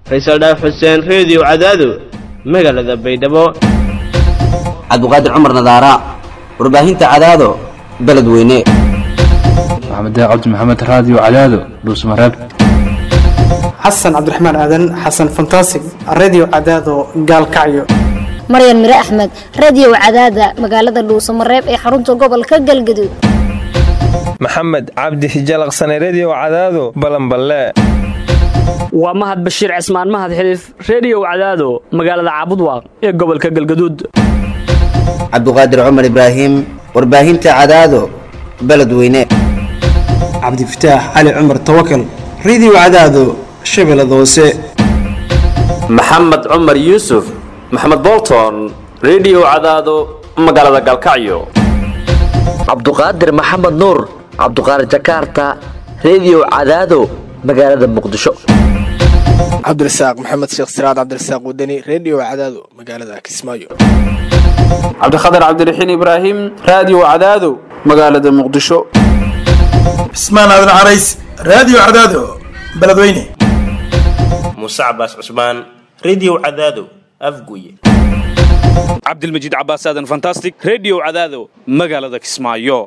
faysal dhaaf xuseen reediyo cadaado magaalada baydhabo cabdiqaadir cumar nadaara warbaahinta cadaado beledweyne maxamed cabdi maxamed raadiyo cadaado dhuusmareeb xasan cabdiraxmaan aadan xasan fantasig redio cadaado gaalkacyo maryan mire axmed radio cadaada magaalada dhuusamareeb ee xarunta gobolka galgaduud maxamed cabdi hijalaqsane redio cadaado balanballe waa mahad bashiir cismaan mahad xiliif reediyow cadaado magaalada caabudwaaq ee gobolka galgaduud cabdiqaadir cumar ibraahim warbaahinta cadaado beledweyne cabdifataax cali cumar tawakal redio cadaado shabeellada hoose maxamed cumar yuusuf maxamed bolton redio cadaado magaalada galkacyo cabduqaadir maxamed nuur cabduqaadir jakaarta redio cadaado magaalada muqdisho cabdirasaaq maxamed sheekh siraad cabdirasaaq wadani redio cadaado magaalada kismaayo cabdikhatar cabdiraxiin ibraahim raadiyo cadaado magaalada muqdisho cismaan aadan carays raadiyo cadaado beledweyne muuse cabaas cusmaan redio cadaado afguye cabdilmajiid cabaas aadan fantastic redio cadaado magaalada kismaayo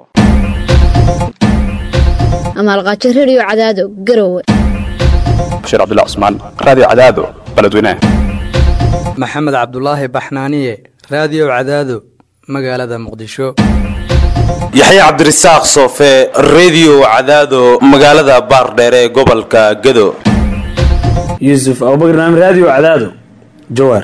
amaalqaajo redio cadaado garowe bashiir cabdilla cusmaan raadiyo cadaado beledweyne maxamed cabdulaahi baxnaaniye raadiyo cadaado magaalada muqdisho yaxya cabdirasaaq soofe redio cadaado magaalada baardheere ee gobolka gado yuusuf abubakr naam raadiyo cadaado jawaar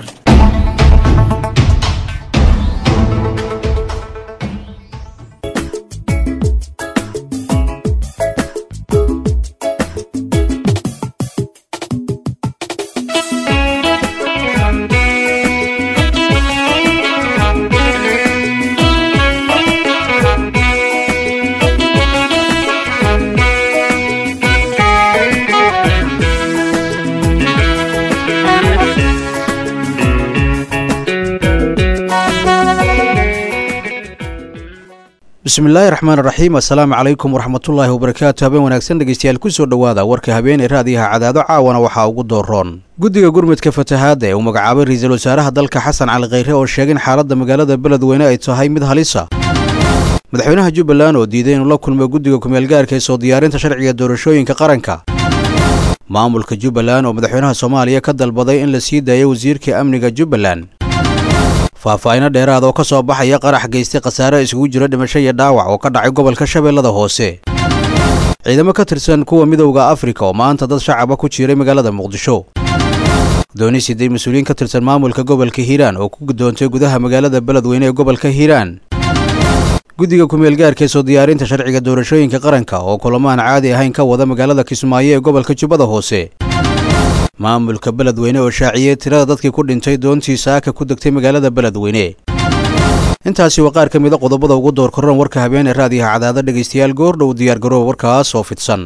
bismillaahi raxmaan raxiim assalaamu calaykum waraxmatullaahi wabarakaatu habeen wanaagsan dhegeystayaal kusoo dhowaada warka habeen ee raadiyaha cadaado caawana waxaa ugu dooroon guddiga gurmudka fatahaadda ee uu magacaabay ra-iisul wasaaraha dalka xasan cali khayre oo sheegay in xaaladda magaalada beledweyne ay tahay mid halisa madaxweynaha jubbaland oo diiday inuu la kulmo guddiga kumeelgaarka ee soo diyaarinta sharciga doorashooyinka qaranka maamulka jubbaland oo madaxweynaha soomaaliya ka dalbaday in la sii daayo wasiirka amniga jubbaland faahfaahino dheeraad oo ka soo baxaya qarax geystay khasaare isugu jiro dhimasho iyo dhaawac oo ka dhacay gobolka shabeellada hoose ciidamo ka tirsan kuwa midowda afrika oo maanta dad shacaba ku jiiray magaalada muqdisho dooni siday mas-uuliyiin ka tirsan maamulka gobolka hiiraan oo ku guddoontay gudaha magaalada beledweyne ee gobolka hiiraan guddiga kumeelgaarka ee soo diyaarinta sharciga doorashooyinka qaranka oo kulamaan caadi ahayn ka wada magaalada kismaayo ee gobolka jubbada hoose maamulka beledweyne oo shaaciyey tirada dadkii ku dhintay doontii saaka ku degtay magaalada beledweyne intaasi waa qaar ka mida qodobada ugu door korran warka habeen ee raadiyaha cadaada dhegaystayaal goordhow diyaargarooba warkaas oo fidsan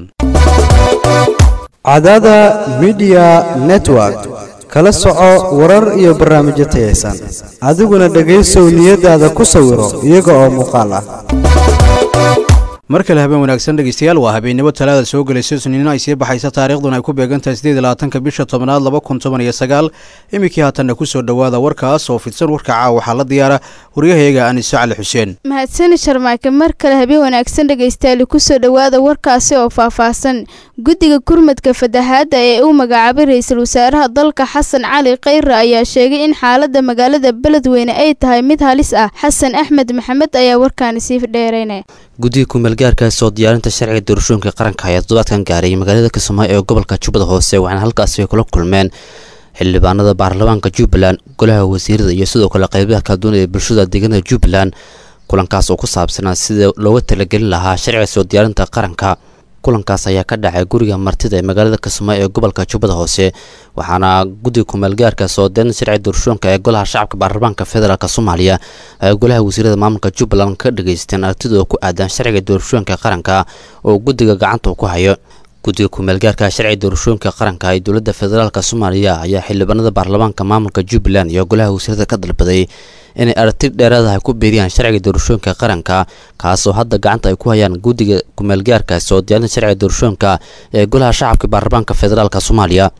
cadaada midiya network kala soco warar iyo barnaamijyo tayaysan adiguna dhegaysow niyadaada ku sawiro iyaga oo muuqaal ah mar kale habeen wanaagsan dhegeystayaal waa habeennimo talaada soo gelaysa suniino ay sii baxaysa taariikhduna ay ku beegantahay sideed iyo labaatanka bisha tobnaad laba kun toban iyo sagaal iminkii haatanna kusoo dhowaada warkaas oo fidsan warka caawa waxaa la diyaara waryahayaga anise cali xuseen mahadsani sharmaake mar kale habeen wanaagsan dhegaystayaal kusoo dhowaada warkaasi oo faahfaahsan guddiga gurmadka fatahaadda ee uu magacaabay ra-iisul wasaaraha dalka xasan cali khayre ayaa sheegay in xaalada magaalada beledweyne ay tahay mid halis ah xasan axmed maxamed ayaa warkaani sii dheeraynaya guddiga kumeelgaarka soo diyaarinta sharciga doorashooyinka qaranka ayaa toddobaadkan gaaray magaalada kismaayo ee gobolka jubbada hoose waxaana halkaasi kula kulmeen xildhibaanada baarlamaanka jubbaland golaha wasiirada iyo sidoo kale qeybaha kala duwan ee bulshada deegaanada jubbaland kulankaas oo ku saabsanaa sida looga talagelin lahaa sharciga soo diyaarinta qaranka kulankaas ayaa ka dhacay guriga martida ee magaalada kismaayo ee gobolka jubbada hoose waxaana guddiga kumeelgaarka soo diyaarinta sharciga doorashooyinka ee golaha shacabka baarlamaanka federaalk soomaaliya ay golaha wasiirada maamulka jubbaland ka dhageysteen aragtidooda ku aadan sharciga doorashooyinka qaranka oo guddiga gacanta ku hayo guddiga kumeelgaarka sharciga doorashooyinka qaranka ee dowladda federaalk soomaaliya ayaa xildhibaanada baarlamaanka maamulka jubbaland iyo golaha wasiirada ka dalbaday inay aragti dheeraadaha ku beeriyaan sharciga doorashooyinka qaranka kaasoo hadda gacanta ay ku hayaan guddiga kumeelgaarka soo diyaarinta sharciga doorashooyinka ee golaha shacabka baarlamaanka federaalk soomaaliya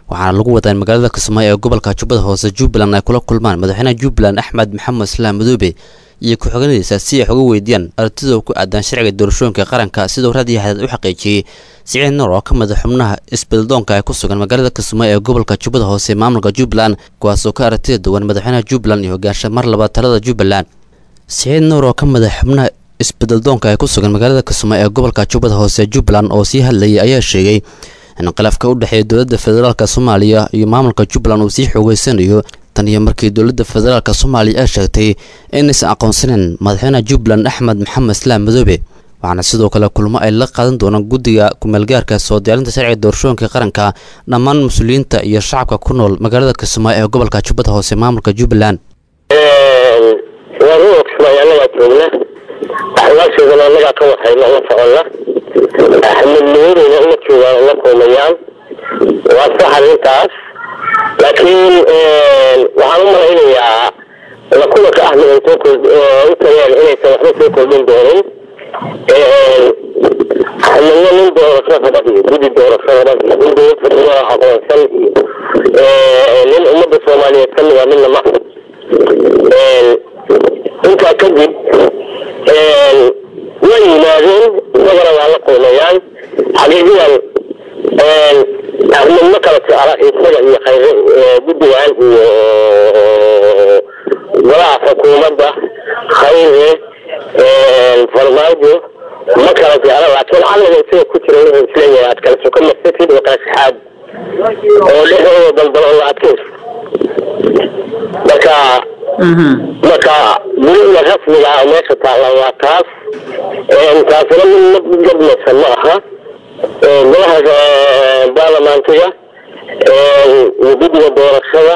waxaana lagu wadaa in magaalada kismaayo ee gobolka jubbada hoose jubbaland ay kula kulmaan madaxweynaha jubbaland axmed maxamed islaam madoobe iyo ku-xigeenadiisa si ay uga weydiiyaan aragtida ku aadan sharciga doorashooyinka qaranka siduu raadiyo hadaad u xaqiijiyey siciid nuur oo ka mid a xubnaha isbeddeldoonka ee ku sugan magaalada kismaayo ee gobolka jubbada hoose maamulka jubbaland kuwaasoo ka aragtida duwan madaxweynaha jubbaland iyo hogaansha mar labaad talada jubbaland siciid nuur oo ka mid a xubnaha isbeddeldoonka ee ku sugan magaalada kismaayo ee gobolka jubbada hoose jubbaland oo sii hadlayay ayaa sheegay in khilaafka u dhexeeya dowladda federaalk soomaaliya iyo maamulka jubbaland uu sii xoogeysanayo tan iyo markii dowladda federaalk soomaaliya ay sheegtay inaysan aqoonsaneyn madaxweynaha jubbaland axmed maxamed islaam madoobe waxaana sidoo kale kulmo ay la qaadan doonaan guddiga kumeelgaarka soo diyaarinta sharciga doorashooyinka qaranka dhammaan mas-uuliyiinta iyo shacabka ku nool magaalada kismaayo ee gobolka jubbada hoose maamulka jubbaland waa ruuxa kismaayo annagaa joogna axwaashoodana annagaa ka waxayna la soconna axmed madoobeyna uma joogaan uma kulmayaan waa sax arrintaas laakiin waxaan u malaynayaa la kulanka ahmed ay soo kord u tageen inaysan waxba soo kordhin doonin axmedna nin doorasho raba iyo guddi doorasho raba iyo nin dowlad federal aqoonsan iyo nin ummadda soomaaliyeed ka mida midna ma intaa kadib way yimaadeen isagana waa la kulmayaan xaqiiqiyan ahmed ma kala jecla isaga iyo khayre guddigan iyo golaha xukuumadda khayre farmaajo ma kala jecla laakiin caqliga isaga ku jira wuxuu isleeyahay aad kala soko marsatid oo kala saxaad oo dhexdooda daldalo la adkayso marka marka gurihina rasmiga ah meesha taalla waa taas taasina mid mid gadmaysan ma aha golaha baarlamaantiga iyo guddiga doorashada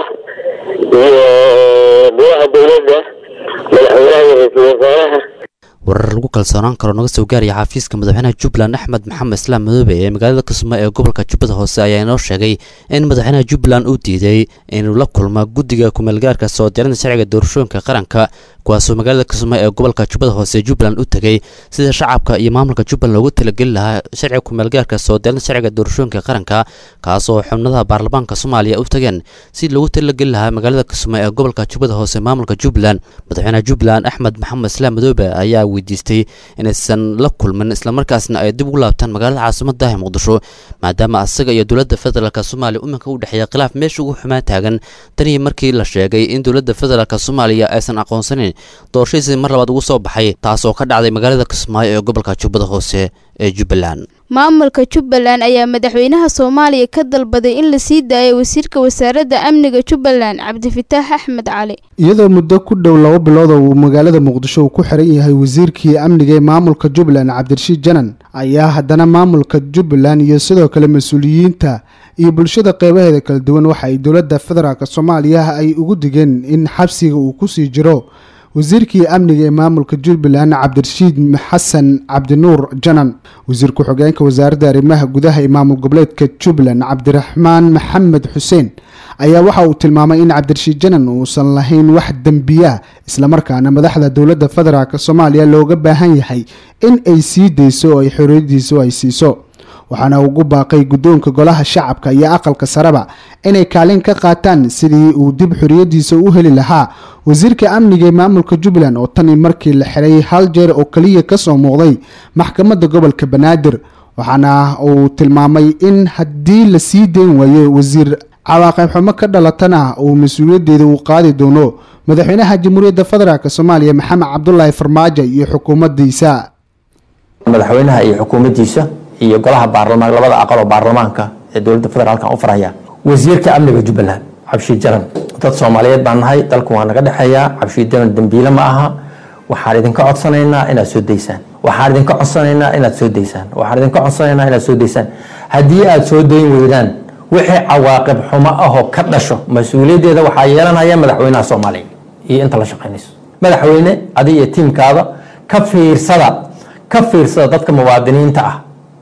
iyo golaha dowladda madaxweynaha iyo ra-iisul wasaaraha warar lagu kalsoonaan karo naga soo gaaraya xafiiska madaxweynaha jubbaland axmed maxamed islaam madoobe ee magaalada kismaayo ee gobolka jubbada hoose ayaa inoo sheegay in madaxweynaha jubbaland uu diiday inuu la kulma guddiga kumeelgaarka soo diyaarinta sharciga doorashooyinka qaranka kuwaasoo magaalada kismaayo ee gobolka jubbada hoose ee jubbaland u tegay sida shacabka iyo maamulka jubbaland loogu talageli lahaa sharciga kumeelgaarka soo diyaarinta sharciga doorashooyinka qaranka kaasoo xubnadaha baarlamaanka soomaaliya u tageen si loogu talageli lahaa magaalada kismaayo ee gobolka jubbada hoose ee maamulka jubbaland madaxweynaha jubbaland axmed maxamed islaam madoobe ayaa weydiistay inaysan la kulmin islamarkaasna ay dib ugu laabtaan magaalada caasimada ee muqdisho maadaama asaga iyo dowladda federaalk soomaaliya iminka u dhexeeya khilaaf meesha ugu xumaan taagan tanii markii la sheegay in dowladda federaalk soomaaliya aysan aqoonsanin doorashadiisii mar labaad ugu soo baxay taasoo ka dhacday magaalada kismaayo ee gobolka jubbada hoose ee jubbaland maamulka jubbaland ayaa madaxweynaha soomaaliya ka dalbaday in la sii daayo wasiirka wasaaradda amniga jubbaland cabdifataax axmed cali iyadoo muddo ku dhow laba bilood oo uu magaalada muqdisho uu ku xiran yahay wasiirkii amniga ee maamulka jubbaland cabdirashiid janan ayaa haddana maamulka jubbaland iyo sidoo kale mas-uuliyiinta iyo bulshada qeybaheeda kala duwan waxa ay dowladda federaalk soomaaliya ay ugu digeen in xabsiga uu kusii jiro wasiirkii amniga ee maamulka jubbaland cabdirashiid xasan cabdinuur janan wasiir ku-xigeenka wasaaradda arrimaha gudaha ee maamul goboleedka jubbaland cabdiraxmaan maxamed xuseen ayaa waxa uu tilmaamay in cabdirashiid janan uusan lahayn wax dembiya islamarkaana madaxda dowladda federaalk soomaaliya looga baahan yahay in ay sii dayso oo ay xorriyadiisu ay siiso waxaana ugu baaqay guddoonka golaha shacabka iyo aqalka sareba inay kaalin ka qaataan sidii uu dib xorriyadiisa u heli lahaa wasiirka amniga ee maamulka jubbaland oo tanii markii la xiray hal jeer oo keliya kasoo muuqday maxkamadda gobolka banaadir waxaana uu tilmaamay in haddii la sii dayn waayo wasiir cawaaqib xumo ka dhalatana uu mas-uuliyaddeeda uu qaadi doono madaxweynaha jamhuuriyadda federaalk soomaaliya maxamed cabdulaahi farmaajo iyo xukuumaddiisa madaxweynaha iyo xukuumaddiisa iyo golaha baarlamaan labada aqal oo baarlamaanka ee dowladda federaalka u faraya wasiirka amniga jubbaland cabshiid jaran dad soomaaliyeed baan nahay dalku waa naga dhexeeyaa cabshiid jaran dembiile ma aha waxaan idinka codsanaynaa inaad soo daysaan waxaan idinka codsanaynaa inaad soo daysaan waxaan idinka codsanaynaa inaad soo daysaan haddii aad soo dayn weydaan wixii cawaaqib xumo ahoo ka dhasho mas-uuliyaddeeda waxaa yeelanaya madaxweynaha soomaaliya iyo inta la shaqaynayso madaxweyne adiga iyo tiimkaada ka fiirsada ka fiirsada dadka muwaadiniinta ah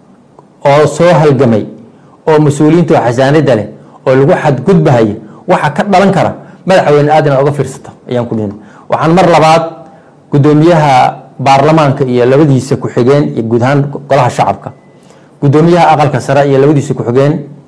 oo soo halgamay oo mas-uuliyiinta oo xasaanada leh oo lagu xadgudbahaya waxa ka dhalan kara madaxweyne aad inaad oga fiirsato ayaan ku dhihin waxaan mar labaad gudoomiyaha baarlamaanka iyo labadiisa ku-xigeen iyo guud ahaan golaha shacabka gudoomiyaha aqalka sare iyo labadiisa ku-xigeen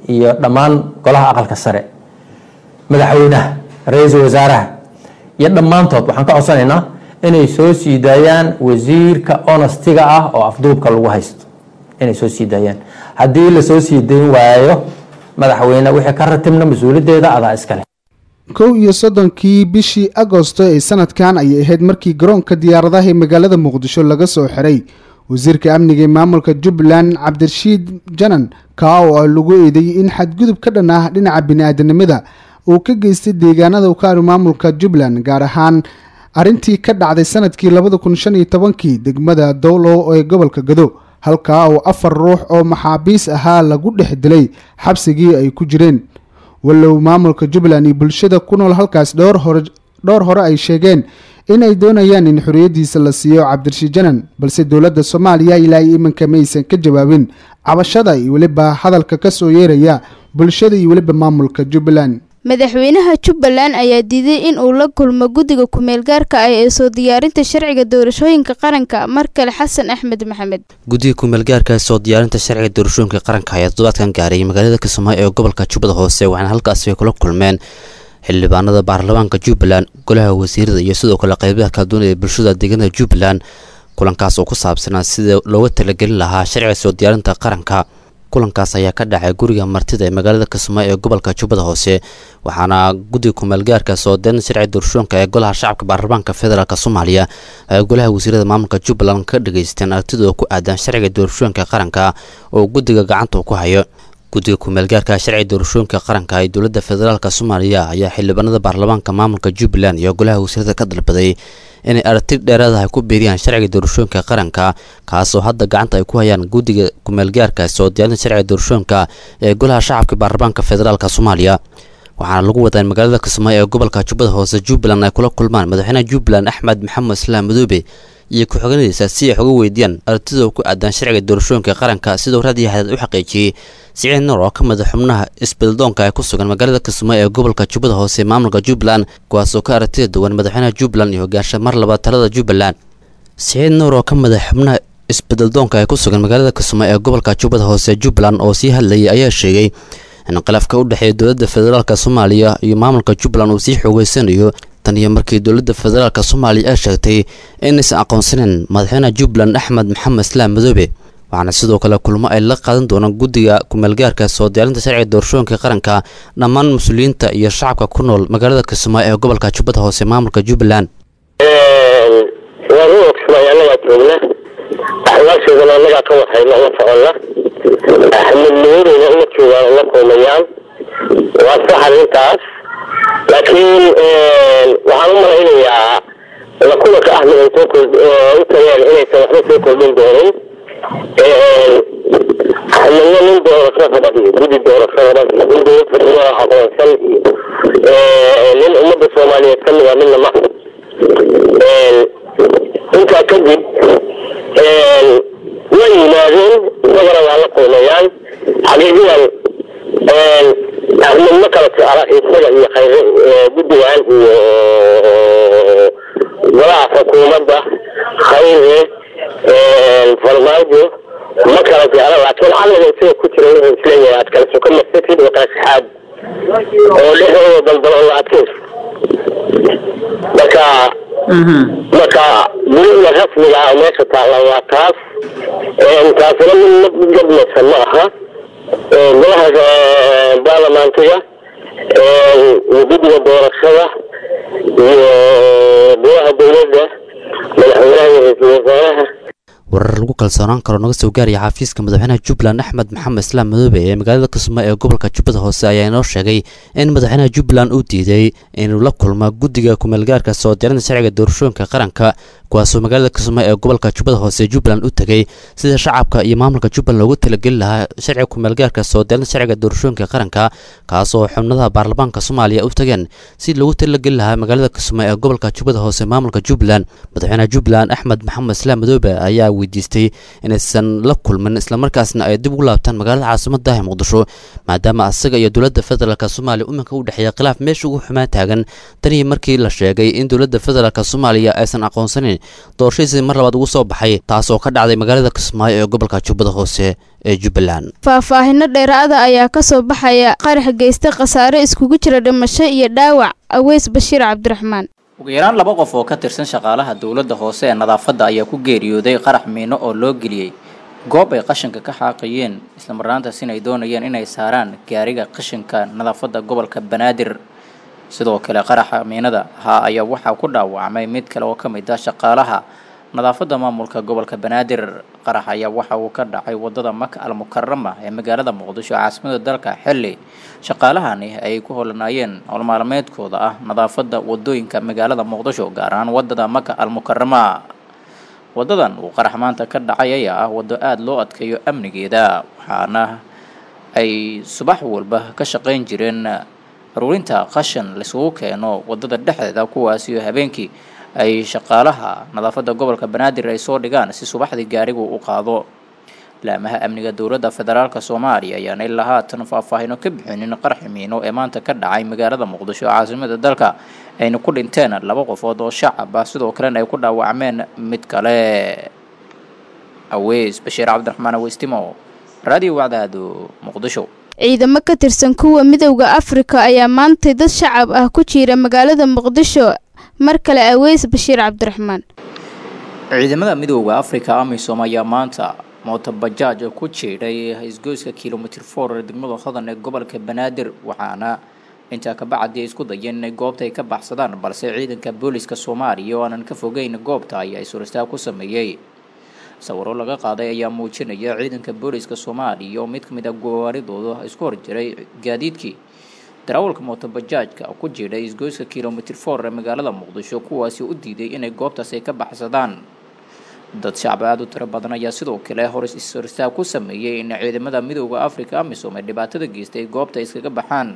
iyo dhammaan golaha aqalka sare madaxweynaha ra-iisul wasaaraha iyo dhammaantood waxaan ka codsanaynaa inay soo sii daayaan wasiirka honastiga ah oo afduubka lagu haysto inay soo sii daayaan haddii lasoo sii dayn waayo madaxweyne wixii ka ratibna mas-uuliyaddeeda adaa iskale kow iyo soddonkii bishii agosto ee sanadkan ayay ahayd markii garoonka diyaaradaha ee magaalada muqdisho laga soo xiray wasiirka amniga ee maamulka jubbaland cabdirashiid janan kaa oo lagu eedeeyey in xadgudub ka dhan ah dhinaca bini-aadanimada uu ka geystay deegaanada ukaari maamulka jubbaland gaar ahaan arrintii ka dhacday sanadkii labada kun shan iyo tobankii degmada dowlow ee gobolka gado halkaa oo afar ruux oo maxaabiis ahaa lagu dhex dilay xabsigii ay ku jireen walow maamulka jubbaland iyo bulshada ku nool halkaas dhowr hore dhowr hore ay sheegeen inay doonayaan in xorriyaddiisa la siiyo cabdirashiid janan balse dowladda soomaaliya ilaa iyo iminka ma aysan ka jawaabin cabashada iyo weliba hadalka ka soo yeeraya bulshada iyo weliba maamulka jubbaland madaxweynaha jubbaland ayaa diiday in uu la kulmo guddiga ku-meel gaarka ah ee soo diyaarinta sharciga doorashooyinka qaranka mar kale xasan axmed maxamed guddiga ku-meelgaarka soo diyaarinta sharciga doorashooyinka qaranka ayaa toddobaadkan gaaray magaalada kismaayo ee gobolka jubbada hoose waxaana halkaasi ay kula kulmeen xildhibaanada baarlamaanka jubbaland golaha wasiirada iyo sidoo kale qeybaha kala duwan ee bulshada deegaanada jubbaland kulankaas oo ku saabsanaa sida looga talagelin lahaa sharciga soo diyaarinta qaranka kulankaas ayaa ka dhacay guriga martida ee magaalada kismaayo ee gobolka jubbada hoose waxaana guddiga ku-meelgaarka soo diyaarinta sharciga doorashooyinka ee golaha shacabka baarlamaanka federaalk soomaaliya ay golaha wasiirada maamulka jubbaland ka dhageysteen aragtidooda ku aadan sharciga doorashooyinka qaranka oo guddiga gacanta ku hayo guddiga ku-meelgaarka sharciga doorashooyinka qaranka ee dowladda federaalk soomaaliya ayaa xildhibaanada baarlamaanka maamulka jubbaland iyo golaha wasiirada ka dalbaday inay aragti dheeraadaha ku beeriyaan sharciga doorashooyinka qaranka kaasoo hadda gacanta ay ku hayaan guddiga ku-meelgaarka soo diyaarinta sharciga doorashooyinka ee golaha shacabka baarlamaanka federaalk soomaaliya waxaana lagu wadaa in magaalada kismaayo ee gobolka jubbada hoose jubbaland ay kula kulmaan madaxweynaha jubbaland axmed maxamed islaam madoobe iyo ku-xigeenadiisa si ay xoga weydiiyaan aragtidooda ku aadan sharciga doorashooyinka qaranka sidoo raadiyo xadaad u xaqiijiyey siciid nuur oo ka mid xubnaha isbeddeldoonka ee ku sugan magaalada kismaayo ee gobolka jubbada hoose ee maamulka jubbaland kuwaasoo ka aragtida duwan madaxweynaha jubbaland iyo hogaansha mar labaad talada jubbaland siciid nuur oo ka mid xubnaha isbeddeldoonka ee ku sugan magaalada kismaayo ee gobolka jubbada hoose ee jubbaland oo sii hadlayay ayaa sheegay in khilaafka u dhexeeya dowladda federaalk soomaaliya iyo maamulka jubbaland uu sii xoogeysanayo tan iyo markii dowladda federaalk soomaaliya ay sheegtay inaysan aqoonsaneyn madaxweynaha jubbaland axmed maxamed islaam madoobe waxaana sidoo kale kulmo ay la qaadan doonaan guddiga ku-meelgaarka soo diyaarinta sharciga doorashooyinka qaranka dhammaan mas-uuliyiinta iyo shacabka ku nool magaalada kismaayo ee gobolka jubbada hoose maamulka jubbaland waa ruuxa kismaayo annagaa joogna axwaasheedana annagaa ka warhayna la soconna axmed nuurina uma joogaan uma kulmayaan waa sax arrintaas laakiin waxaan u malaynayaa la kulanka axmed ay soo kord u tageen inaysan waxba soo kordhin doonin axmedna nin doorasho raba iyo guddi doorasho raba iyo nin dowlad federal aqoonsan iyo nin ummadda soomaaliyeed ka mid a midna ma intaa kadib way yimaadeen isagana waa la kulmayaan xaqiiqiyan axmed ma kala jecla isaga iyo khayre guddigan iyo golaha xukuumadda khayre farmaajo ma kala jecla laakiin caliga isaga ku jira wuxuu isleeyahay aad kala soka marsatid oo kala saxaad oo dhexdooda daldalo la adkayso marka marka gurida rasmiga ah meesha taalla waa taas taasina mid gadmaysa ma aha golaha baarlamaankiga iyo guddiga doorashada iyo golaha dowladda madaxweynaha iyo ra-iisul wasaaraha warar lagu kalsoonaan karo naga soo gaaraya xafiiska madaxweynaha jubbaland axmed maxamed islaam madoobe ee magaalada kismaayo ee gobolka jubbada hoose ayaa inoo sheegay in madaxweynaha jubbaland uu diiday inuu la kulmo guddiga ku-meelgaarka soo diyaarinta sharciga doorashooyinka qaranka kuwaasoo magaalada kismaayo ee gobolka jubbada hoose jubbaland u tegay sida shacabka iyo maamulka jubbaland loogu talageli lahaa sharciga ku-meelgaarka soo diyaarinta sharciga doorashooyinka qaranka kaasoo xubnadaha baarlamaanka soomaaliya u tageen si loogu talageli lahaa magaalada kismaayo ee gobolka jubbada hoose maamulka jubbaland madaxweynaha jubbaland axmed maxamed islaam madoobe ayaa weydiistay weydiistay inaysan la kulmin islamarkaasna ay dib ugu laabtaan magaalada caasimada ee muqdisho maadaama asaga iyo dowladda federaalk soomaaliya iminka u dhexeeya khilaaf meesha ugu xumaan taagan tanii markii la sheegay in dowladda federaalk soomaaliya aysan aqoonsanin doorashadiisii mar labaad ugu soo baxay taas oo ka dhacday magaalada kismaayo ee gobolka jubbada hoose ee jubbaland faahfaahino dheeraada ayaa kasoo baxaya qarax geysta khasaare iskugu jira dhimasho iyo dhaawac aweys bashiir cabdiraxmaan ugu yaraan laba qof oo ka tirsan shaqaalaha dowladda hoose ee nadaafadda ayaa ku geeriyooday qarax miino oo loo geliyey goob ay qashinka ka xaaqayeen islamarnaantaasina ay doonayeen inay saaraan gaariga qashinka nadaafadda gobolka banaadir sidoo kale qaraxa miinada ahaa ayaa waxaa ku dhaawacmay mid kale oo ka mid ah shaqaalaha nadaafadda maamulka gobolka banaadir qarax ayaa waxa uu ka dhacay wadada maka al mukarama ee magaalada muqdisho caasimada dalka xilli shaqaalahani ay ku holanaayeen howlmaalmeedkooda ah nadaafadda wadooyinka magaalada muqdisho gaar ahaan wadada maka al mukarama wadadan uu qarax maanta ka dhacay ayaa ah waddo aada loo adkeeyo amnigeeda waxaana ay subax walba ka shaqayn jireen aruurinta qashin laisugu keeno wadada dhexdeeda kuwaasiyo habeenkii ay shaqaalaha nadaafadda gobolka banaadir ay soo dhigaan si subaxdii gaarigu u qaado laamaha amniga dowladda federaalk soomaaliya ayaan ilaa haatan faahfaahino ka bixinin qaraxi miino ee maanta ka dhacay magaalada muqdisho caasimada dalka ayna ku dhinteen laba qofood oo shacab ah sidoo kalena ay ku dhaawacmeen mid kale aweys bashiir cabdiraxmaan aweystimo radio wacdaado muqdisho ciidamo ka tirsan kuwa midowda afrika ayaa maantay dad shacab ah ku jiira magaalada muqdisho mar kale aweys bashiir cabdiraxmaan ciidamada midooda afrika amisom ayaa maanta mootobajaaj ku jiidhay isgoyska kilomitr for ee degmada hodan ee gobolka banaadir waxaana intaa kabacdi ay isku dayeen inay goobta ay ka baxsadaan balse ciidanka booliska soomaaliya oo aanan ka fogeyn goobta ayaa isuristaag ku sameeyey sawiro laga qaaday ayaa muujinaya ciidanka booliska soomaaliya oo mid ka mid ah gawaaridooda isku horjiray gaadiidkii darawalka mootobajaajka ku jiidhay isgoyska kilomitr for ee magaalada muqdisho kuwaasi u diiday inay goobtaas ay ka baxsadaan dad shacab aada u tiro badan ayaa sidoo kale hor ishoristaag ku sameeyey in ciidamada midooda africa amisom ee dhibaatada geystay goobta iskaga baxaan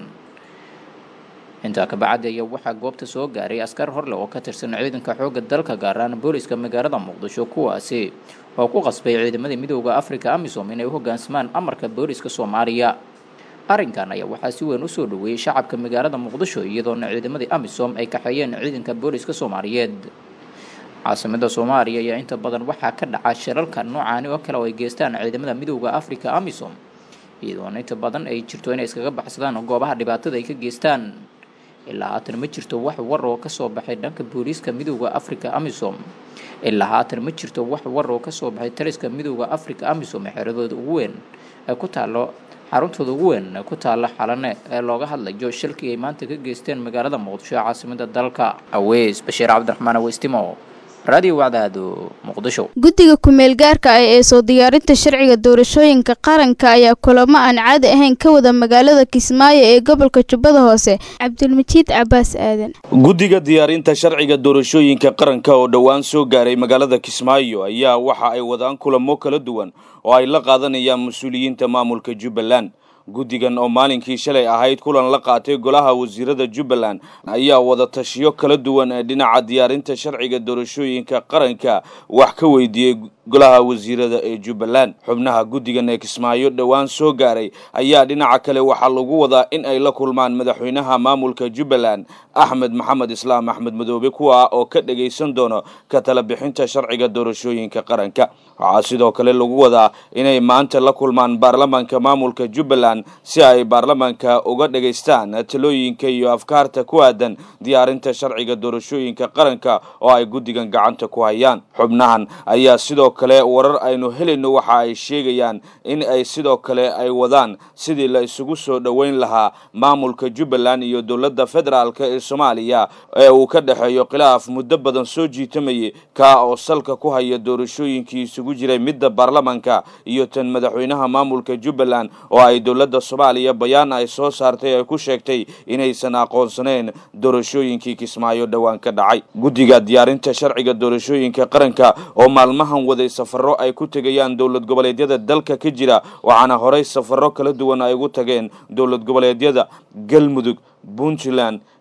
intaa kabacdi ayaa waxaa goobta soo gaaray askar horle oo ka tirsan ciidanka xoogga dalka gaaraan booliska magaalada muqdisho kuwaasi oo ku qasbay ciidamada midooda africa amisom inay u hogaansamaan amarka booliska soomaaliya arrinkan ayaa waxaa si weyn usoo dhaweeyey shacabka magaalada muqdisho iyadoona ciidamadii amisom ay kaxeeyeen ciidanka booliska soomaaliyeed caasimada soomaaliya ayaa inta badan waxaa ka dhaca shirarka noocaani oo kale oo ay geystaan ciidamada midooda africa amisom iyadoona inta badan ay jirto inay iskaga baxsadaan goobaha dhibaatada ay ka geystaan ilaa haatan ma jirto wax war oo kasoo baxay dhanka booliiska midooda africa amisom ilaa haatan ma jirto wax war oo kasoo baxay taliska midooda africa amisom ee xeradooda ugu weyn ee ku taalo xaruntooda ugu weyn ee ku taala xalane ee looga hadlayo shilkii ay maanta ka geysteen magaalada muqdisho ee caasimada dalka aweys bashiir cabdiraxmaan aweystimo radio wacdaado muqdisho guddiga kumeel gaarka ah ee soo diyaarinta sharciga doorashooyinka qaranka ayaa kulamo aan caadi ahayn ka wada magaalada kismaayo ee gobolka jubbada hoose cabdulmajiid cabaas aadan guddiga diyaarinta sharciga doorashooyinka qaranka oo dhowaan soo gaaray magaalada kismaayo ayaa waxa ay wadaan kulamo kala duwan oo ay la qaadanayaan mas-uuliyiinta maamulka jubbaland guddigan oo maalinkii shalay ahayd kulan la qaatay golaha wasiirada jubbaland ayaa wada tashiyo kala duwan ee dhinaca diyaarinta sharciga doorashooyinka qaranka wax ka weydiiyey golaha wasiirada ee jubbaland xubnaha guddigan ee kismaayo dhowaan soo gaaray ayaa dhinaca kale waxaa lagu wadaa in ay la kulmaan madaxweynaha maamulka jubbaland axmed maxamed islaam axmed madoobe kuwa oo ka dhagaysan doono ka tala bixinta sharciga doorashooyinka qaranka waxaa sidoo kale lagu wadaa inay maanta la kulmaan baarlamaanka maamulka jubbaland si ay baarlamaanka uga dhagaystaan talooyinka iyo afkaarta ku aadan diyaarinta sharciga doorashooyinka qaranka oo ay guddigan gacanta ku hayaan xubnahan ayaa sidoo kale warar aynu helayno waxa ay sheegayaan in ay sidoo kale ay wadaan sidii la isugu soo dhoweyn lahaa maamulka jubbaland iyo dowladda federaalk ee soomaaliya ee uu ka dhexeeyo khilaaf muddo badan soo jiitamayay kaa oo salka ku haya doorashooyinkii isugu jiray midda baarlamaanka iyo tan madaxweynaha maamulka jubbaland oo ay dowladda soomaaliya bayaan ay soo saartay ay ku sheegtay inaysan aqoonsaneyn doorashooyinkii kismaayo dhowaan ka dhacay guddiga diyaarinta sharciga doorashooyinka qaranka oo maalmahan waday safaro ay ku tegayaan dowlad goboleedyada dalka ka jira waxaana horey safaro kala duwan ay ugu tageen dowlad goboleedyada galmudug puntland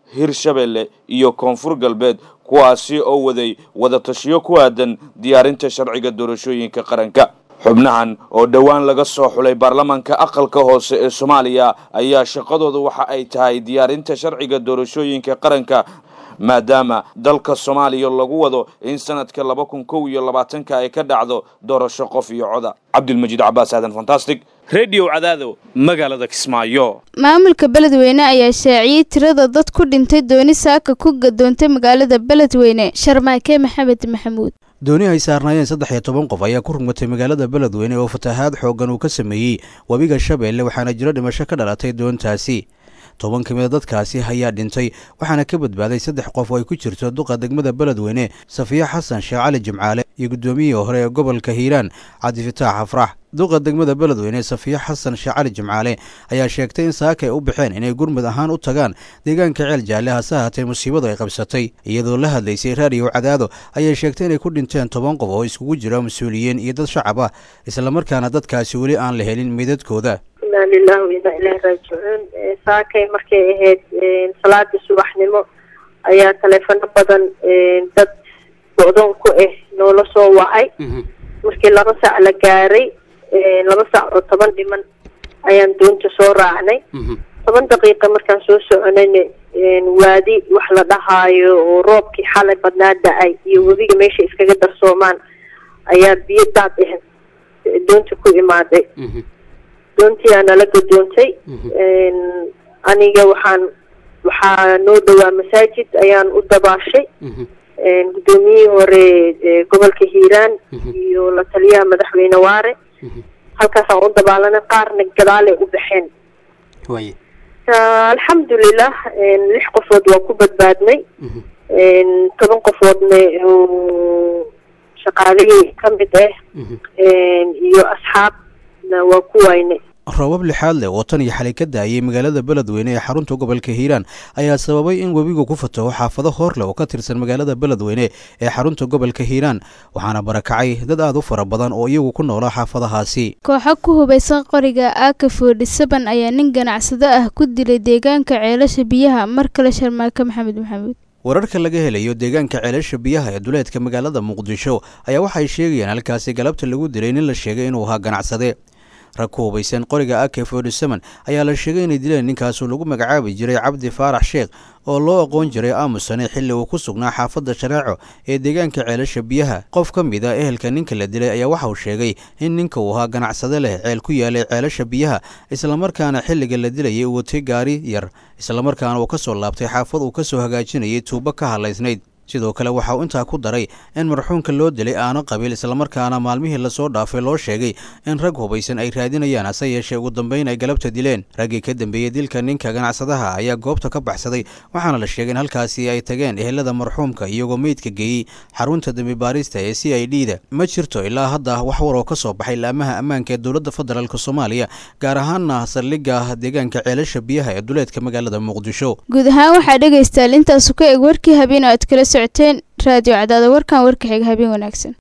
hirshabelle iyo koonfur galbeed kuwaasi oo waday wadatashiyo ku aadan diyaarinta sharciga doorashooyinka qaranka xubnahan oo dhowaan laga soo xulay baarlamaanka aqalka hoose ee soomaaliya ayaa shaqadooda waxa ay tahay diyaarinta sharciga doorashooyinka qaranka maadaama dalka soomaaliya lagu wado in sanadka laba kun kow iyo labaatanka ay ka dhacdo doorasho qof iyo coda cabdilmajiid cabaas aadan fantastic redio cadaado magaalada kismaayo maamulka beledweyne ayaa shaaciyey tirada dad ku dhintay dooni saaka ku gadoontay magaalada beledweyne sharmaake maxamed maxamuud dooni ay saarnaayeen saddex iyo toban qof ayaa ku rugmatay magaalada beledweyne oo fatahaad xooggan uu ka sameeyey webiga shabeelle waxaana jiro dhimasho ka dhalatay doontaasi toban ka mida dadkaasi ayaa dhintay waxaana ka badbaaday saddex qof oo ay ku jirto duqa degmada beledweyne safiya xasan sheekh cali jimcaale iyo guddoomiyihii hore ee gobolka hiiraan cabdifitaax afrax duqa degmada beledweyne safiya xasan sheekh cali jimcaale ayaa sheegtay in saaka ay u baxeen inay gurmud ahaan u tagaan deegaanka ceel jaalle hase haatee musiibadu ay qabsatay iyadoo la hadlaysay raadiyo cadaado ayay sheegtay inay ku dhinteen toban qof oo iskugu jira mas-uuliyiin iyo dad shacab ah islamarkaana dadkaasi weli aan la helin meydadkooda inaa lilahi wa inaa ilaahi raajicuun saakay markay ahayd salaadii subaxnimo ayaa taleefano badan dad go-doon ku ah noola soo wacay markii laba saac la gaaray laba saac oo toban dhiman ayaan doonta soo raacnay toban daqiiqa markaan soo soconayna waadi wax la dhahaayo oo roobkii xalay badnaa da-ay iyo webiga meesha iskaga darsoomaan ayaa biyo daad ah doonta ku imaaday doontii aa nala gadoontay aniga waxaan waxaa noo dhowaa masaajid ayaan u dabaashay guddoomiyihii hore gobolka hiiraan iyo la taliyaha madaxweyne waare halkaasaan u dabaalanay qaarna gadaalay u baxeen alxamdulilah lix qofood waa ku badbaadnay toban qofoodna shaqaalihii ka mid ah iyo asxaabna waa ku waynay roobab lixaad leh oo tan iyo xalay ka daayay magaalada beledweyne ee xarunta gobolka hiiraan ayaa sababay in webigu ku fataho xaafado hor leh oo ka tirsan magaalada beledweyne ee xarunta gobolka hiiraan waxaana barakacay dad aad u fara badan oo iyagu ku noolaa xaafadahaasi kooxo ku hubaysan qoriga aka forty-seven ayaa nin ganacsado ah ku dilay deegaanka ceelasha biyaha mar kale sharmaake maxamed maxamuud wararka laga helayo deegaanka ceelasha biyaha ee duleedka magaalada muqdisho ayaa waxay sheegayaan halkaasi galabta lagu dilay nin la sheegay inuu ahaa ganacsade rag ku hubaysan qoriga ak forty-seven ayaa la sheegay inay dileen ninkaasoo lagu magacaabi jiray cabdi faarax sheekh oo loo aqoon jiray aamusane xilli uu ku sugnaa xaafadda shareeco ee deegaanka ceelasha biyaha qof ka mid a ehelka ninka la dilay ayaa waxa uu sheegay in ninka uu ahaa ganacsade leh ceel ku yaalay ceelasha biyaha islamarkaana xilliga la dilayay uu watay gaari yar islamarkaana uu ka soo laabtay xaafad uu ka soo hagaajinayay tuubo ka hadlaysnayd sidoo kale waxa uu intaa ku daray in marxuumka loo dilay aano qabiil islamarkaana maalmihii lasoo dhaafay loo sheegay in rag hubaysan ay raadinayaan hase yeeshee ugu dambeyn ay galabta dileen raggii ka dambeeyey dilka ninka ganacsadaha ayaa goobta ka baxsaday waxaana la sheegay in halkaasi ay tageen ehelada marxuumka iyagoo meydka geeyey xarunta dembi baarista ee c i d da ma jirto ilaa hadda wax war oo ka soo baxay laamaha ammaanka ee dowladda federaalk soomaaliya gaar ahaana saldhigga deegaanka ceelasha biyaha ee duleedka magaalada muqdisho guud ahaan waxaa dhegaystaal intaasu ka eg warkii habeen oo aad kala socoteen raadiyo cadaada warkan warka xiga habeen wanaagsan